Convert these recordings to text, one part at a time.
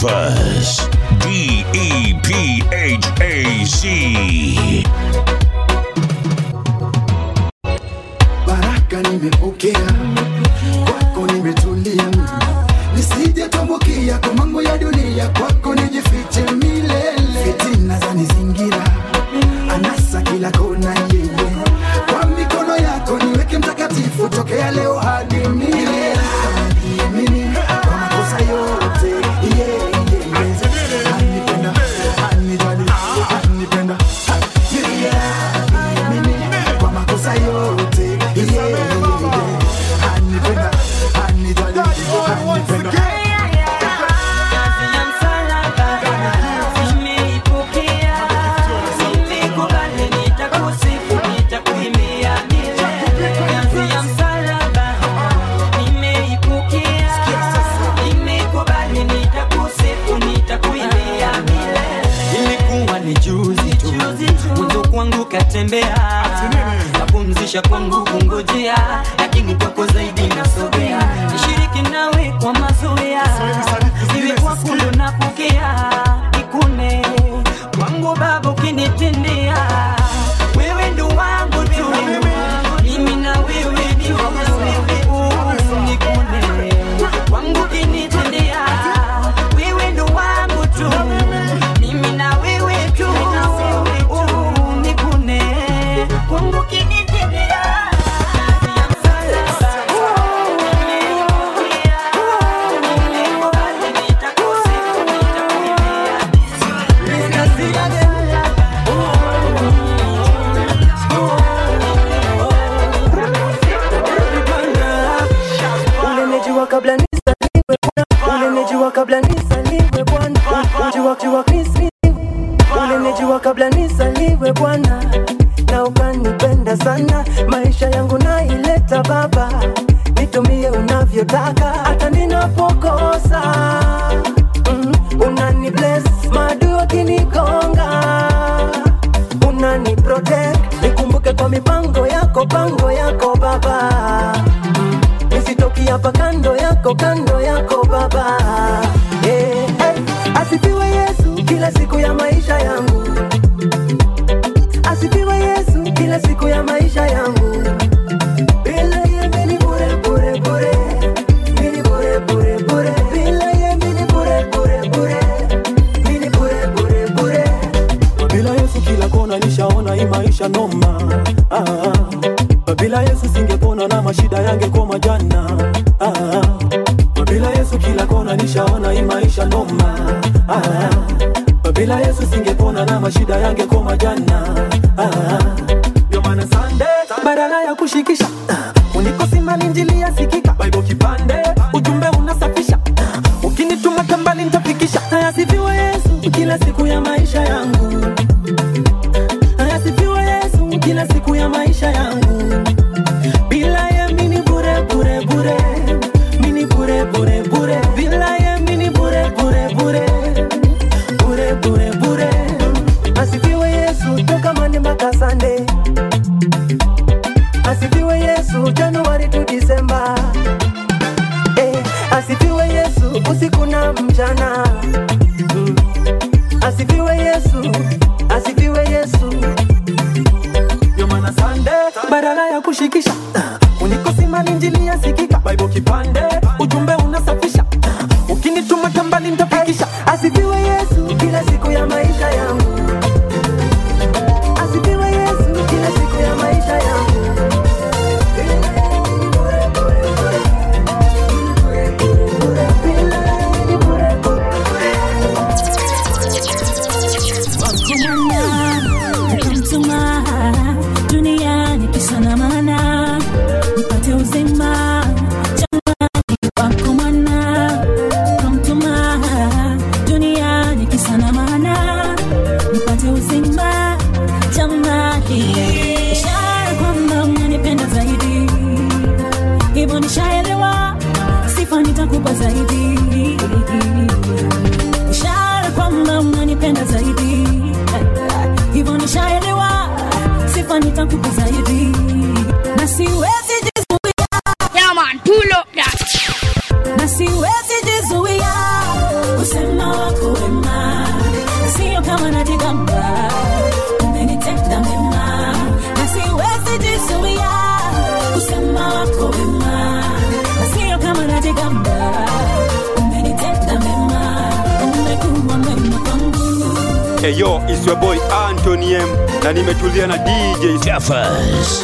Deepa's D E P H A Z. baraka nimepokea kwako nimetulia nisije tumbukia kwa mambo ya dunia kwako nijifiche milele fitina za nizingira anasa kila kona yeye kwa mikono yako niweke mtakatifu tokea leo hadi milele Niamini kwa makosa yote yeah, yeah, yeah. Anipenda, anijali, anipenda yeah, yeah. Niamini kwa makosa yote yeah, yeah, yeah. Anipenda, anijali, anipenda ilikuwa ni juzi tu mwanzo kwangu katembea napumzisha kwangu kungojea lakini kwako zaidi nasogea nishiriki nawe kwa mazoea iwe kwako ndo napokea ikune kwangu baba ukinitendea wewe ndo wangu tu mimi na wewe ndio Uh, nikune kwangu ukinitendea wewe ndo wangu tu mimi na wewe tu Uh, nikune kwangu ukinitendea ulinijua kabla nisaliwe Bwana. ulinijua kabla nisaliwe bwana Ulijua- jua nisi- ulinijua kabla nisaliwe bwana na ukanipenda sana maisha yangu naileta baba nitumie unavyotaka hata ninapokosa mm, unani bless maadui wakinigonga unani protect nikumbuke kwa mipango yako pango yako baba nisitoki hapa kando yako kando yako baba yeah. hey. asifiwe yesu kila siku ya maisha yangu asifiwe yesu kila siku ya maisha yangu bila ye mini bure bure bure mini bure bure bure bila ye mini bure bure bure mini bure bure bure bila yesu kila kona nishaona hii maisha noma ah, bila yesu singepona na mashida yangekoma jana ah, bila yesu kila kona nishaona hii maisha noma ah, bila yesu singepona na mashida yangekoma jana ah, ndio maana Sunday badala ya kushikisha ah, unikosima linjili yasikika bible kipande ujumbe unasafisha ah, ukinituma kambali nitafikisha asifiwe yesu kila siku ya maisha yangu asifiwe yesu kila siku ya maisha yangu bila ye mini bure bure bure mini bure bure bure bila ye mini bure bure bure bure bure bure asifiwe yesu toka mande mpaka sande asifiwe yesu januari tu disemba eh, asifiwe yesu usiku na mchana Mm. asifiwe yesu asifiwe yesu ndio maana Sunday badala ya kushikisha ah, unikosima linjili yasikika bible kipande ujumbe unasafisha ah, ukinituma kambali nitafikisha asifiwe yesu kila siku ya maisha yangu asifiwe yesu kila siku ya maisha yangu Nikamtuma duniani kisa na maana nipate uzima jamani wako mwana kamtuma duniani kisa na maana nipate uzima jamani ishara kwamba unanipenda zaidi hivyo nishaelewa sifa nitakupa zaidi ishara kwamba unanipenda zaidi hivyo nishaelewa sifa nitakupa zaidi na siwezi jizuia Yeah, man, pull up that. na siwezi jizuia kusema najigamba umenitenda mema na siwezi jizuia kusema wako wema na sio kama najigamba umenitenda mema umekuwa mwema kwangu Hey yo, it's your boy Anthony M na nimetulia na DJ Jeffers.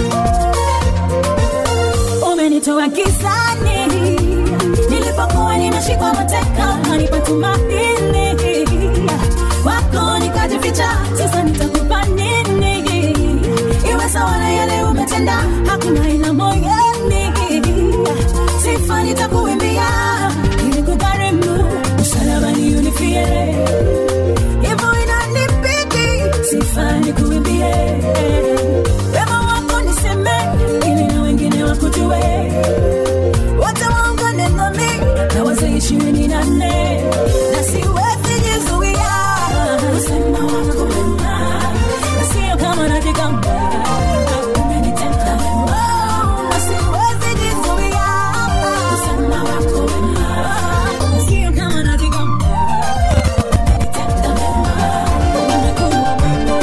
umenitoa gizani nilipokuwa nimeshikwa mateka ukanipa tumaini wako nikajificha sasa nitakupa nini iwe sawa na yale umetenda hakuna ina moyoni sifa nitakuimbia ili kugharimu msalabani unifie hivyo inanibidi sifa nikuimbie wema wako niseme ili na wengine wakujue wote waungane nami na wazee ishirini na nne na siwezi jizuia kusema wako wema na sio kama najigamba umenitenda wema na siwezi jizuia kusema wako wema na sio kama najigamba umenitenda wema umekuwa mwema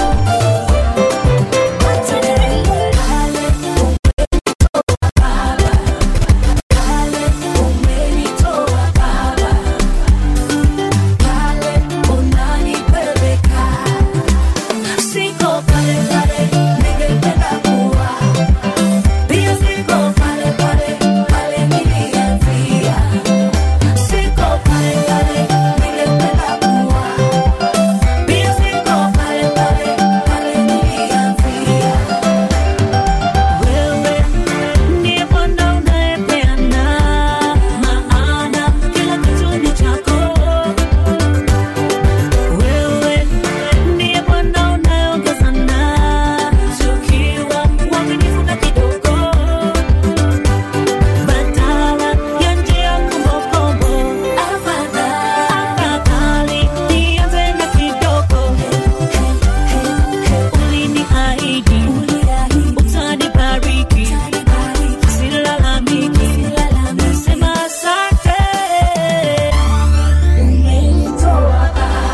Acha niimbe. Wewe ndiye Bwana unayepeana maana kila kitu ni chako. Wewe ndiye Bwana unayeongeza na tukiwa uaminifu na kidogo, badala ya njia kombokombo. Afadhali nianze na kidogo. Uliniahidi utanibariki, silalamiki, nasema asante. Umenitoa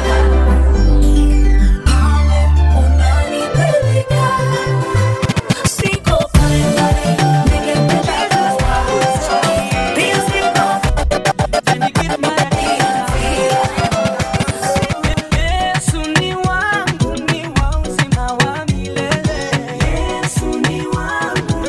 unanipeleka, siko pale pale ningepeleka, pia siko Yesu ni wangu, ni wa uzima wa milele. Yesu ni wangu,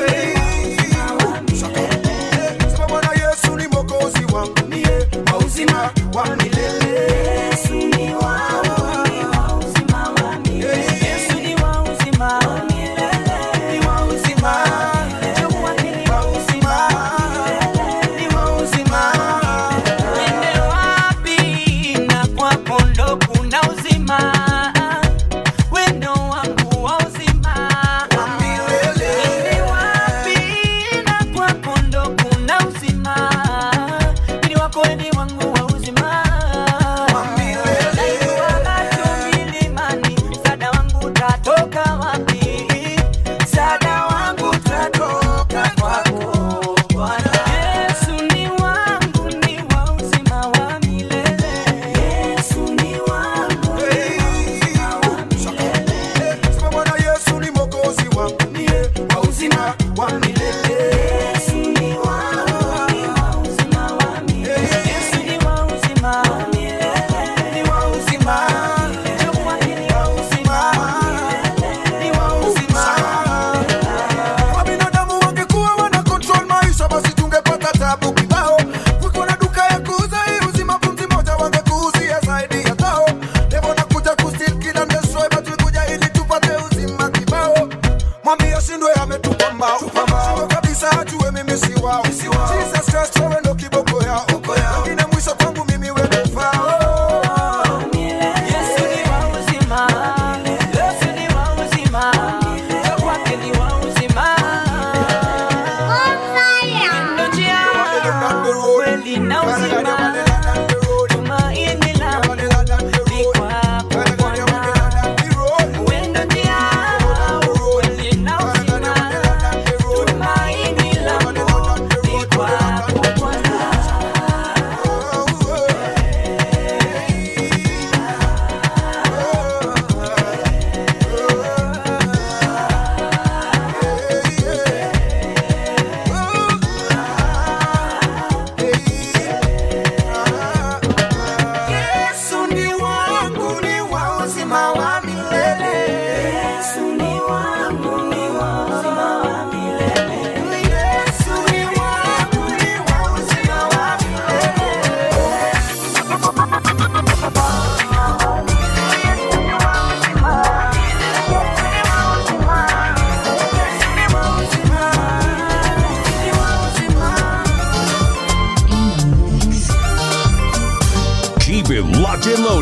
Sema Bwana Yesu ni mwokozi wangu, niye wa uzima wa milele. Yesu ni wangu, ni wa uzima wa milele. Yesu ni wa uzima wa milele. Ni wa uzima wa milele. Ni wa uzima wa milele. Ni wa uzima wa milele. Uende wapi na kwako ndo kuna uzima. Wendo wangu wa uzima. Uende wapi na kwako ndo kuna uzima. Mwili wako ni wangu wa uzima. Nainuka macho milimani, msaada wangu utatoka wapi? Msaada wangu utatoka kwako Bwana. Yesu ni wangu, ni wa uzima wa milele. Yesu ni wangu, ni wa uzima wa milele. Sema Bwana Yesu ni mwokozi wangu, niye wa uzima wa milele. Yesu ni wangu, ni wa uzima wa milele. Yesu ni wa uzima wa milele. Ni wa uzima wa milele. Jua hili wa uzima wa milele. Ni wa uzima wa milele. Kama binadamu wangekuwa wana control maisha, basi tungepata tabu kibao. Kuko na duka ya kuuza hii uzima, pumzi moja wangekuuzia zaidi ya tao. Devil anakuja kusteal, kill and destroy, but tulikuja ili tupate uzima kibao. Mwambie ashindwe, ametupa mbao. Shindwe kabisa, ajue mimi si wao. Jesus Christ, wewe ndo kiboko yao. Wengine mwisho kwangu mimi wewe ndo ufao. Yesu ni wa uzima. Yesu ni wa uzima. Njoo kwake ni wa uzima. Ndio njia, kweli na uzima. Tumaini langu ni kwako Bwana. Wewe ndio njia, kweli na uzima. Tumaini langu ni kwako Bwana.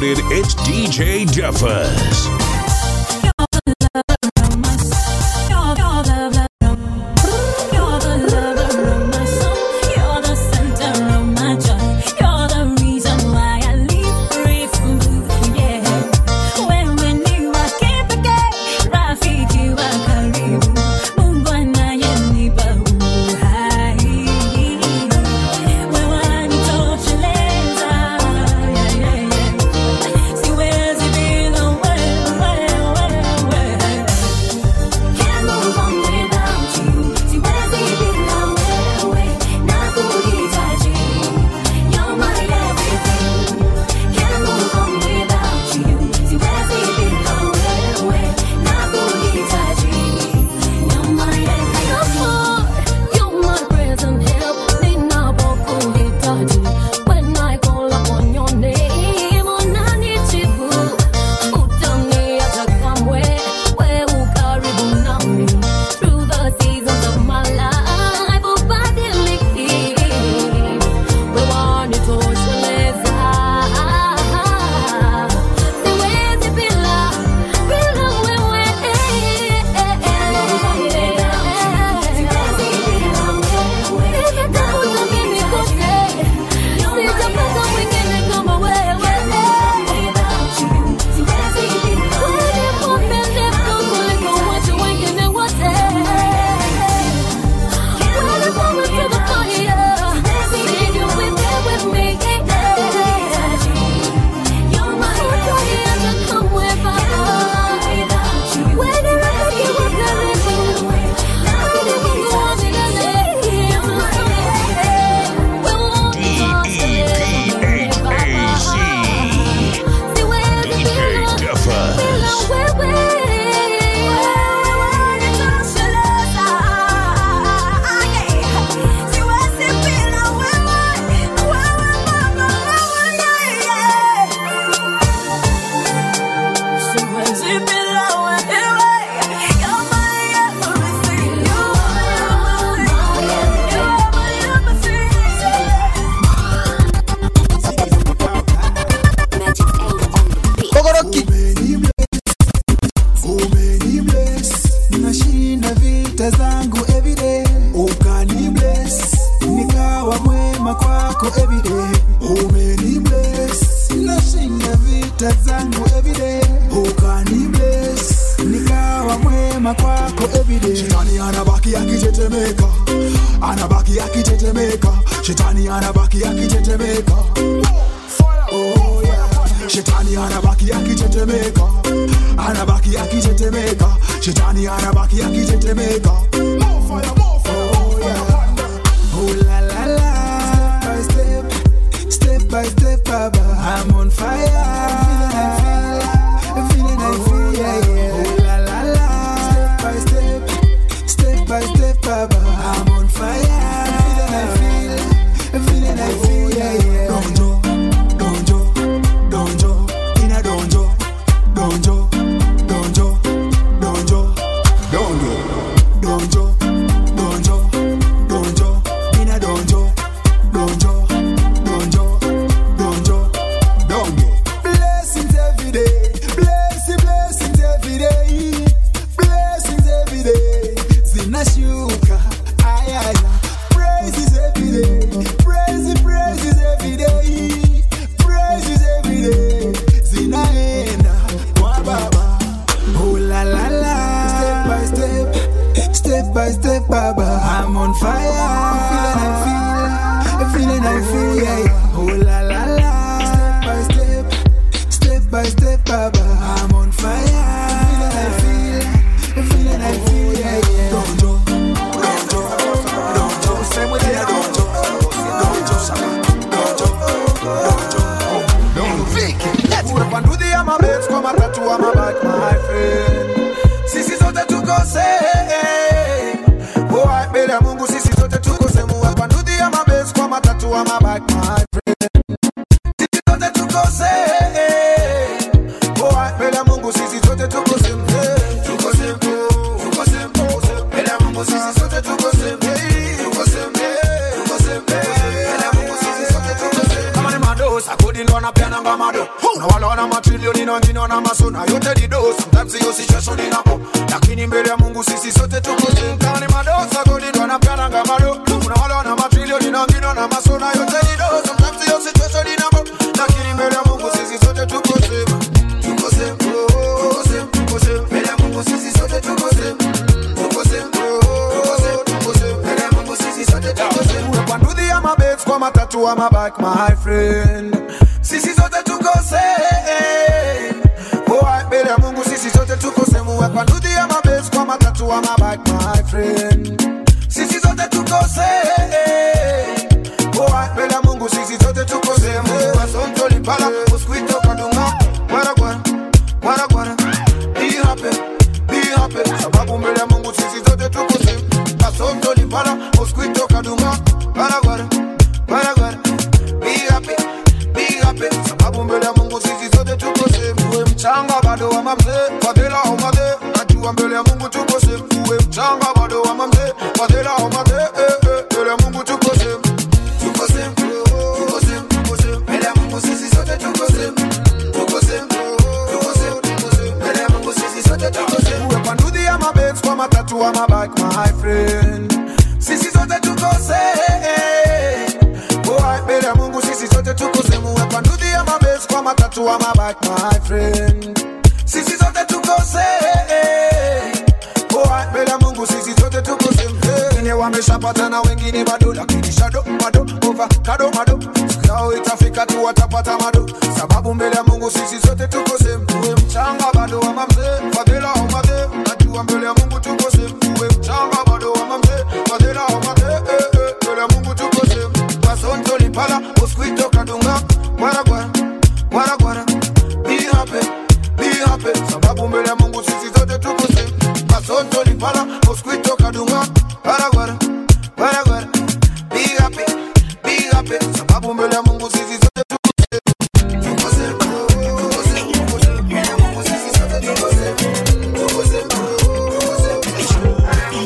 promoted, it's DJ Duffus. Siwezi bila wewe neema kwako everyday shetani anabaki akitetemeka anabaki akitetemeka shetani anabaki akitetemeka Oh, yeah. shetani anabaki akitetemeka anabaki akitetemeka shetani anabaki akitetemeka More fire, more fire, more fire. Oh la la la, step by step, step by step, Baba, I'm on fire. I'm feeling, I feel, yeah, yeah. Oh la la la, step by step, step by step, Baba, I'm on fire. I'm feeling, I feel, I'm feeling, I feel, yeah, yeah. Donjo, donjo, donjo, in a donjo, donjo, donjo, donjo, donjo, donjo, donjo, donjo, in a donjo, donjo, donjo, donjo, donjo. Blessings every day, blessing, blessings every day, blessings every day. Zinashuka, ayaya. Praises every day, praises, praises every day, praises every day. Zinaenda kwa baba. Oh la la la, step by step, step by step, Baba. I'm on fire. I'm feeling, I feel, I'm feeling, I feel, yeah, yeah. Oh la la la, step by step, step by step, Baba. I'm on fire. I'm feeling, I feel, I'm feeling, I feel, yeah, yeah. Don't jo, don't jo, don't jo, same with the don't jo, don't jo, don't jo, don't jo, don't Vicky, let's go. Panduthi ama babes kwa matatu ama bike, my friend. Sisi zote tuko same. Oh, mbele ya Mungu sisi zote tuko same. Panduthi ama babes kwa matatu ama bike, my friend. Sisi zote tuko same. Oh, mbele ya Mungu sisi zote tuko same. Tuko same, tuko same, mbele ya Mungu sisi zote tuko same. Tuko same, tuko same, mbele ya Mungu sisi zote tuko same. Kama ni madosa, kodi ndo anapeananga mado na wala wana matrilioni na wengine wana masona yote ni do sometimes hiyo situation inapo lakini mbele ya mungu sisi sote tuko same kama ni madosa godi ndo anapeananga mado na wala wana matrilioni na wengine wana masona yote ni do sometimes hiyo situation inapo lakini mbele ya mungu sisi sote tuko same tuko same oh, tuko same tuko same mbele ya mungu sisi sote tuko same tuko same oh, tuko same tuko same mbele ya mungu sisi sote tuko same Uwe kwa ndudhi ya mabets kwa matatu ama bike my friend sisi sote tuko same oh mbele ya mungu sisi sote tuko same Uwe kwa ndudhi ya mabets kwa matatu ama bike my friend sisi sote tuko same oh mbele ya mungu sisi sote tuko same wasonto lipala uskwito kadunga gwara gwara gwara gwara be happy be happy sababu mbele ya mungu sisi zote tuko same kasonto lipala mosquito kadunga gwara gwara gwara gwara be happy be happy sababu mbele ya mungu sisi zote tuko same uwe mchanga bado wa mamzee fadhila au madhe najua mbele ya mungu tuko same uwe mchanga bado wa mamzee fadhila au madhe eh, eh, mbele ya mungu tuko same tuko same tuko same tuko same mbele ya mungu sisi zote tuko same tuko same tuko same tuko same mbele ya mungu sisi sote tuko same uwe kwa ndudhi ya mabets kwa matatu ama bike my friend sisi sote tuko same oh mbele ya mungu sisi sote tuko same uwe kwa ndudhi ya mabets kwa matatu ama bike my friend sisi sote tuko same oh mbele ya mungu sisi sote tuko same wengine wameshapata na wengine bado lakini shado bado over kado mado siku yao itafika tu watapata mado sababu mbele ya mungu sisi sote tuko same uwe mchanga bado wa mamzee fadhila au madhe najua mbele ya mungu tuko same uwe mchanga bado wa mamzee fadhila au madhe eh, eh, mbele ya mungu tuko same kasonto lipala uskwito kadunga gwara gwara gwara gwara be happy be happy sababu mbele ya mungu sisi zote tuko same kasonto lipala uskwito kadunga gwara gwara gwara gwara be happy be happy sababu mbele ya mungu sisi zote tuko same tuko same tuko same tuko same mbele ya mungu sisi zote tuko same tuko same tuko same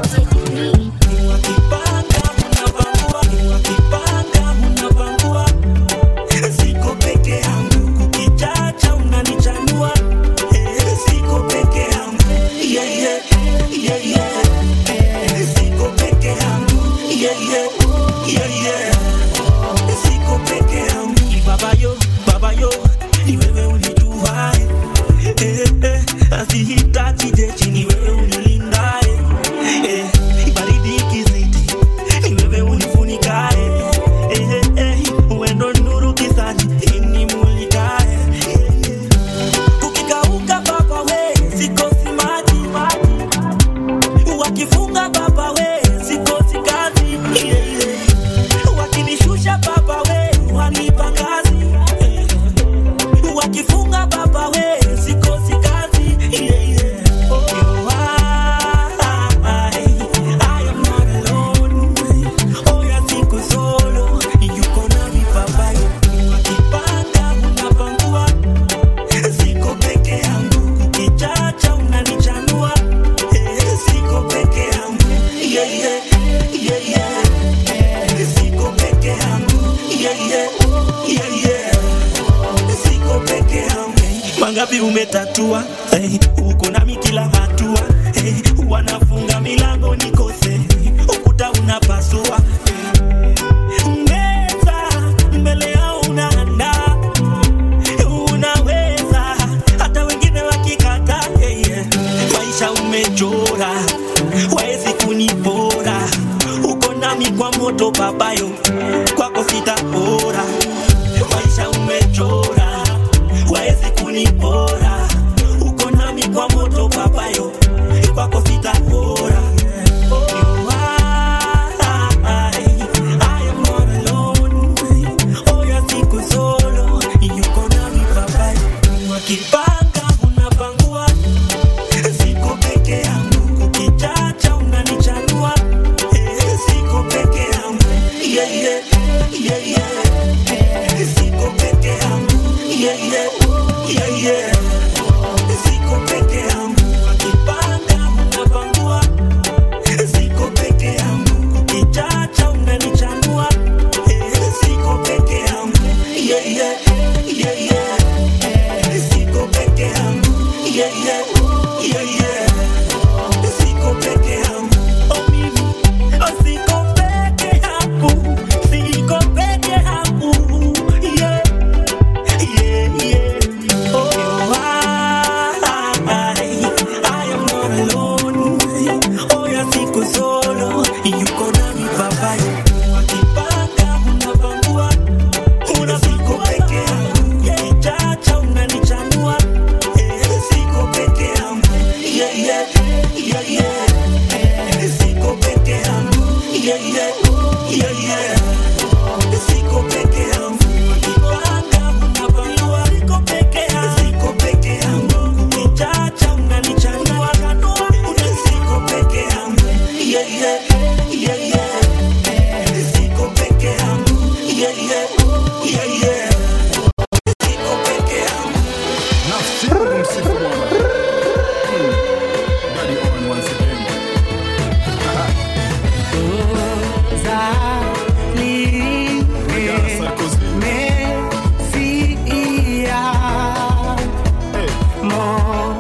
Siko peke yangu kukichacha unanichanua Eh, siko peke yangu yeah, yeah, yeah, yeah. Siko peke yangu yeah, yeah, yeah, yeah. Siko peke yangu baba yo baba yo ni wewe unijua eh, eh, eh. Asihitaji jeshi ni wewe unilindae eh, baridi ikizidi ni wewe unifunikae eh, eh, eh. Wendo nuru kisani inimulikae eh, eh. Kukikauka baba we sikosi maji wakifunga baba we sikosi kazi yeah, yeah. wakinishusha baba we wanipa kazi yeah. wakifunga baba we sikosi kazi yeah, yeah. Oh, I, I am not alone. Oh, ya siko solo. Yuko nami baba wakipanga unapangua siko peke yangu ukichacha unanichanua Eh, siko peke yangu yeah, yeah, yeah, yeah. siko peke yangu yeah, yeah, yeah, yeah. siko peke yangu mangapi umetatua hey, uko nami kila hatua hey, wanafunga milango nikose ukuta unapasua hey. meza mbele yao unaandaa unaweza hata wengine wakikata yeah, yeah. maisha umechora waezi kunipora uko nami kwa moto babayo kwako sitapora maisha umechora waezi kunipora uko nami kwa moto babayo kwako sitapora Oh, I, I am not alone. Oh, ya siku solo yuko nami babayo wakipanga unapangua siko peke yangu ukichacha unanichanua Eh, siko peke yangu yeah, yeah. yeah, yeah, yeah, yeah. Siko peke yangu, oh mimi, oh siko peke yangu, siko peke yangu, yeah, yeah, yeah. Oh, I, I am not alone. Oh, ya siko solo, yuko nami baba Wakipanga unapangua, una siko peke yangu, ukichacha unanichanua, eh, siko peke yangu, yeah, yeah, yeah, yeah. Eh, siko peke yangu, yeah, yeah, yeah, yeah. Siko peke yangu, wakipanga unapangua, siko peke yangu, siko peke yangu, ukichacha unanichanua, una siko peke yangu, yeah, yeah, yeah, yeah. Siko peke yangu, yeah, yeah, yeah, yeah. Siko peke yangu. Nafsi yangu msifu Bwana. Hmm. Daddy Owen once again. Regarde Sarkozy. Hey.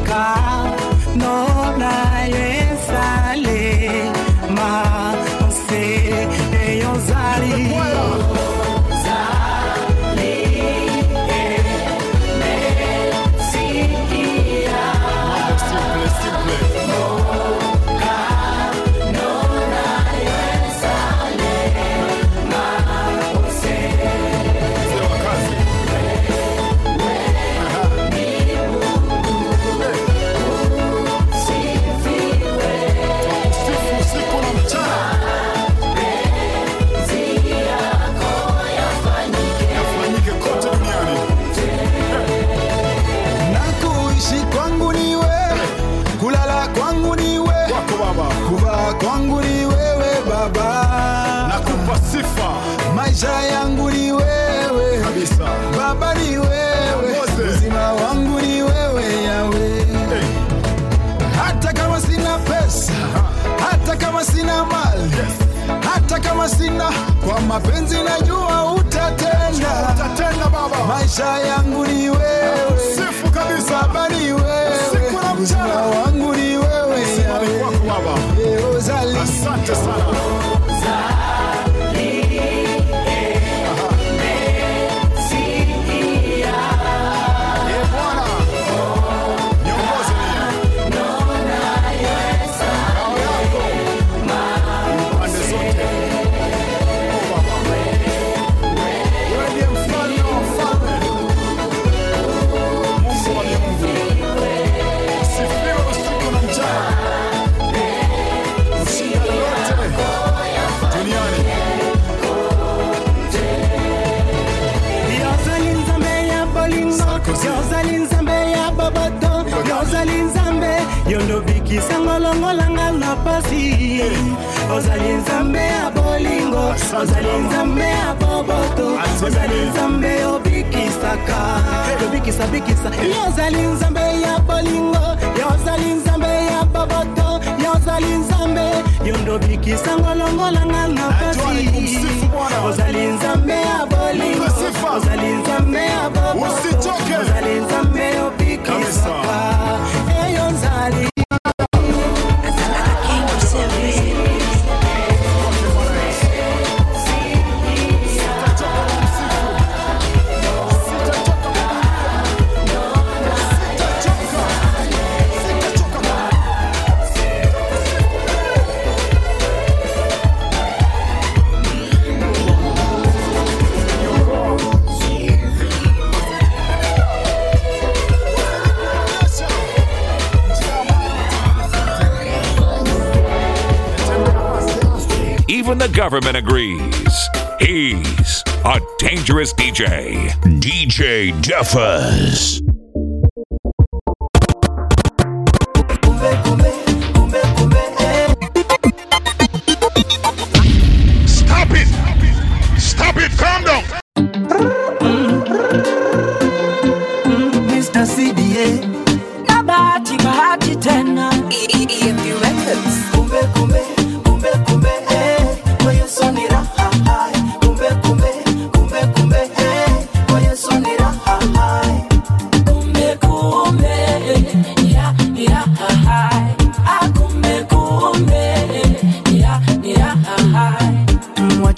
Mambo simple, simple. Mzee wa kazi. Tukusifu usiku na mchana. Yafanyike kote duniani. na kuishi kwangu ni wewe, kulala kwangu ni wewe, Kwako Baba. kuvaa kwangu ni wewe Baba, Nakupa sifa maisha yangu ni wewe kabisa. Baba, ni wewe, Mose. uzima wangu ni wewe Yawe. Hey. Hata kama sina pesa, hata kama sina mali, hata kama sina, kwa mapenzi najua utatenda. Utatenda Baba. Maisha yangu ni wewe, Sifu kabisa. Baba ni wewe, Siku na uzima mchana. wangu ni wewe Sifa ni kwako Baba. Yeo zali Asante sana. Ee Bwana, niongoze mimi. Ngao yako pande zote. Oh, Baba. Wewe ndiye mfalme wa wafalme. Mungu wa miungu. Sifiwe usiku na mchana. Ushinda lolote duniani. Yozali nzambe ya bolingo Sarkozy. yozali nzambe ya boboto yozali nzambe yondobikisa ngolongolanga na pasi ozali nzambe ya bolingo Asante, ozali mama. nzambe ya boboto Asante. ozali nzambe obikisaka obikisa bikisa yozali nzambe ya bolingo yozali nzambe ya boboto yozali nzambe yondobikisa ngolongolanga na Najua ni pasi kumsifu Bwana. ozali nzambe ya bolingo Mpe sifa. ozali nzambe ya bobo Usichoke. ozali nzambe obikisaka eyo nzali Even the government agrees. He's a dangerous DJ. DJ Duffus. Stop it! Stop it! Calm down! Mr. CDA na bahati bahati tena EMP Records. kumbe kumbe kumbe kumbe eh kwa Yesu ni raha hai kumbe kumbe kumbe kumbe eh kwa Yesu ni raha hai kumbe kumbe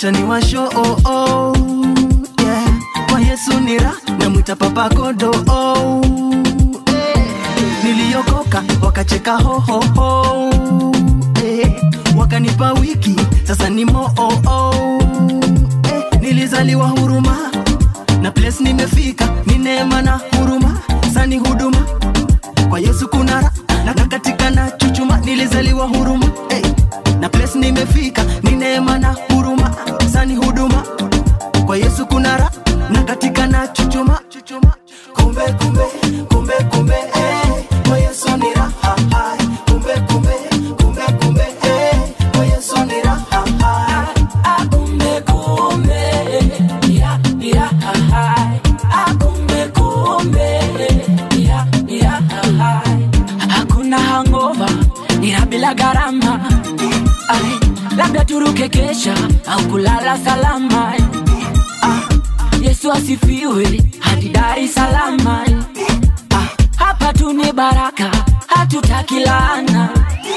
wacha ni washo oh, oh, yeah. kwa yesu ni ra namwita papa kodo oh, eh. niliokoka wakacheka hohoho eh. wakanipa wiki sasa ni moo oh, oh, eh. nilizaliwa huruma na place nimefika ni neema na huruma sani huduma kwa yesu kuna ra na na katika na chuchuma nilizaliwa huruma hey. na place nimefika ni neema na huruma sani huduma kwa yesu kuna ra na katika na chuchuma chuchuma kumbe kumbe kumbe kumbe eh. kwa yesu ni raha hai. kumbe kumbe kumbe kumbe eh. kwa yesu ni raha hai. Kumbe kumbe, ira ira hai. Ah, kumbe kumbe, ira ira hai. Hakuna hangover, ila bila gharama. Ai, labda turuke kesha au kulala salama. Ah, Yesu asifiwe hadi Dar es Salaam. Ah, hapa tu ni baraka, hatutaki laana.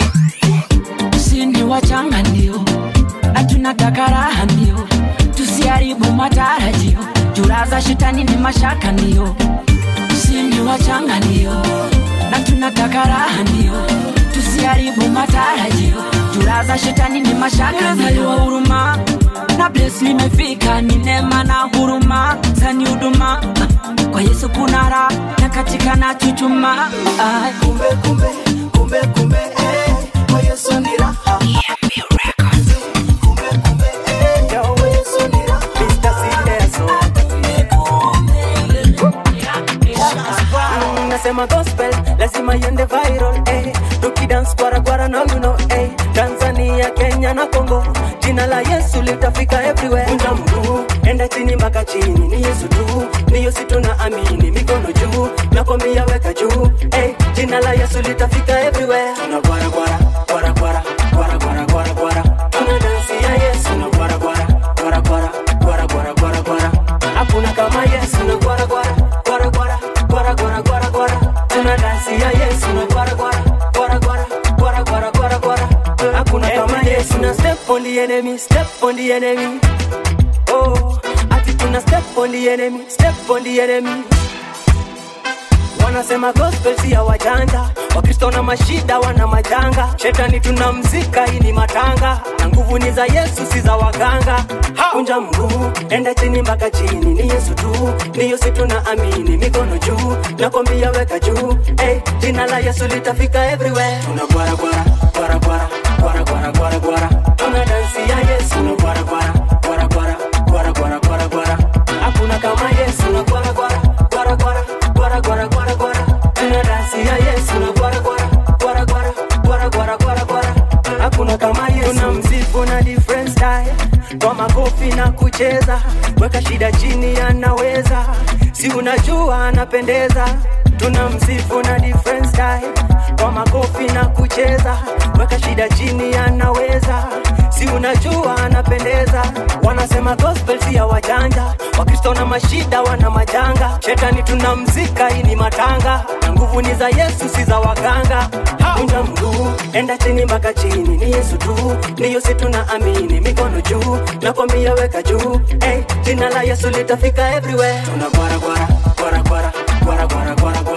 Sini wachanga ndio na tunataka raha ndio, tusiharibu matarajio. Jura za shetani ni mashaka ndio, sini wachanga ndio, na tunataka raha ndio, tusiharibu matarajio. Jura za shetani ni mashaka ndio, huruma na bless limefika, ni neema na huruma zani huduma kwa Yesu kuna raha na katika na chuchuma Ai. kumbe kumbe kumbe kumbe eh. kwa yesu ni raha Kumbe, kumbe, eh. kwa Yesu ni raha. Mm, nasema gospel lazima iende viral eh. tukidance kwara kwara now you know eh. tanzania kenya na congo jina la yesu litafika everywhere unja mguu enda chini mpaka chini ni yesu tu niyo si tuna amini mikono juu nakwambia weka juu eh. jina la yesu litafika everywhere tuna kwara kwara kwara kwara kwara kwara kwara kwara tuna dansi ya yesu na kwara kwara kwara kwara kwara kwara kwara kwara hakuna kama yesu na kwara kwara kwara kwara kwara kwara kwara kwara tuna dansi ya yesu na kwara kwara kwara kwara kwara kwara kwara kwara hakuna kama yesu na step on the enemy step on the enemy oh ati tuna step on the enemy step on the enemy wanasema gospel si ya wajanja wakristo na mashida wana majanga shetani tunamzika hii ni matanga na nguvu ni za yesu si za waganga kunja mguu enda chini mpaka chini ni yesu tu niyo si tuna amini mikono juu nakwambia weka juu hey, jina la yesu litafika everywhere tuna gwara gwara gwara gwara gwara gwara gwara gwara tuna dansi ya yesu na gwara gwara gwara gwara gwara gwara gwara gwara hakuna kama yesu na gwara gwara gwara gwara gwara gwara gwara gwara tuna dansi ya yesu na gwara gwara gwara gwara gwara gwara gwara gwara hakuna kama yesu tuna msifu na different style kwa makofi na kucheza weka shida chini anaweza si unajua anapendeza tuna msifu na different style kwa makofi na kucheza weka shida chini anaweza si unajua anapendeza wanasema gospel si ya wajanja wakristo na mashida wana majanga shetani tunamzika hii ni matanga na nguvu ni za yesu si za waganga kunja mguu enda chini mpaka chini ni yesu tu niyo si tuna amini mikono juu nakwambia weka juu hey, jina la yesu litafika everywhere tuna gwara gwara gwara gwara gwara gwara gwara